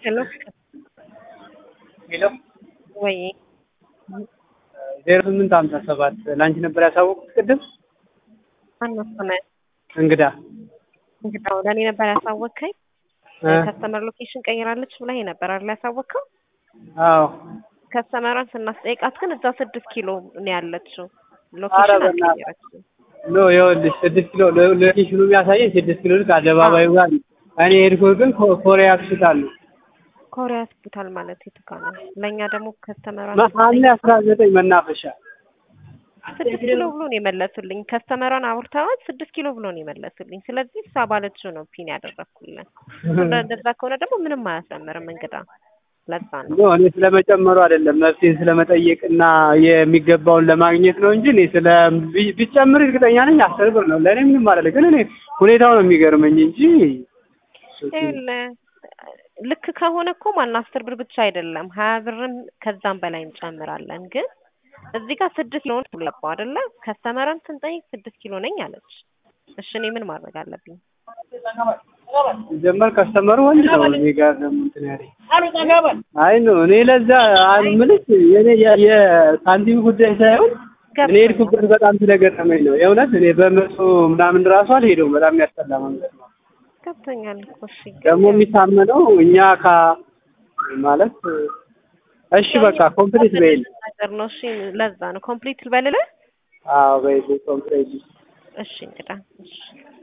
ሄሎ ሄሎ ወይ ዜሮ ስምንት ሀምሳ ሰባት ለአንቺ ነበር ያሳወቁት ቅድም አነሱነ እንግዳ እንግዳ ለእኔ ነበር ያሳወቅከኝ። እ ከስተመር ሎኬሽን ቀይራለች ብለህ ነበር አይደል ያሳወቅከው? አዎ ከስተመሯን ስናስጠይቃት ግን እዛ ስድስት ኪሎ ነው ያለችው። ኧረ ሎኬሽን በእናትህ። አልቀየረችም። ኖ ይኸውልሽ ስድስት ኪሎ ሎ- ሎኬሽኑ የሚያሳየኝ ስድስት ኪሎ ልክ አደባባዩ ጋር ነው። እኔ የሄድኩት ግን ኮ- ኮሪያ ሆስፒታል ነው። ኮሪያ ሆስፒታል ማለት የቱ ጋር ነው? ለእኛ ደግሞ ከስተመሯን ሐምሌ አስራ ዘጠኝ መናፈሻ ስድስት ኪሎ ብሎ ነው የመለሱልኝ። ከስተመሯን አውርተዋት ስድስት ኪሎ ብሎ ነው የመለሱልኝ። ስለዚህ እሷ ባለችው ነው ፒን ያደረግኩልን። እንደዛ ከሆነ ደግሞ ምንም አያስጨምርም እንግዳ። ለዛ ነው ኖ እኔ ስለመጨመሩ አይደለም መፍትሄ ስለመጠየቅ እና የሚገባውን ለማግኘት ነው እንጂ እኔ ስለ ቢ- ቢጨምር እርግጠኛ ነኝ አስር ብር ነው ለእኔ ምንም አይደለም። ግን እኔ ሁኔታው ነው የሚገርመኝ እንጂ ይኸውልህ ልክ ከሆነ እኮ ማን አስር ብር ብቻ አይደለም ሀያ ብርም ከዛም በላይ እንጨምራለን። ግን እዚህ ጋር ስድስት ኪሎ ብሎ ገባው አይደለ? ከስተመረን ስንጠይቅ ስድስት ኪሎ ነኝ አለች። እሺ እኔ ምን ማድረግ አለብኝ? ጀመር ከስተመሩ ወንድ ነው። እኔ ጋር ደግሞ እንትን ያለኝ አይ ነው እኔ ለዛ የምልሽ የኔ የ- የሳንቲም ጉዳይ ሳይሆን እኔ ሄድኩበት በጣም ስለገረመኝ ነው የእውነት እኔ በመቶ ምናምን ራሱ አልሄደውም። በጣም የሚያስጠላ መንገድ ነው። ገብቶኛል እኮ እሺ። ግን ደግሞ የሚታመነው እኛ ካ ማለት እሺ በቃ ኮምፕሊት በይል ነገር ነው። እሺ ለዛ ነው ኮምፕሊት ልበልልህ። አዎ በይል ኮምፕሊት እሺ እንግዳ እሺ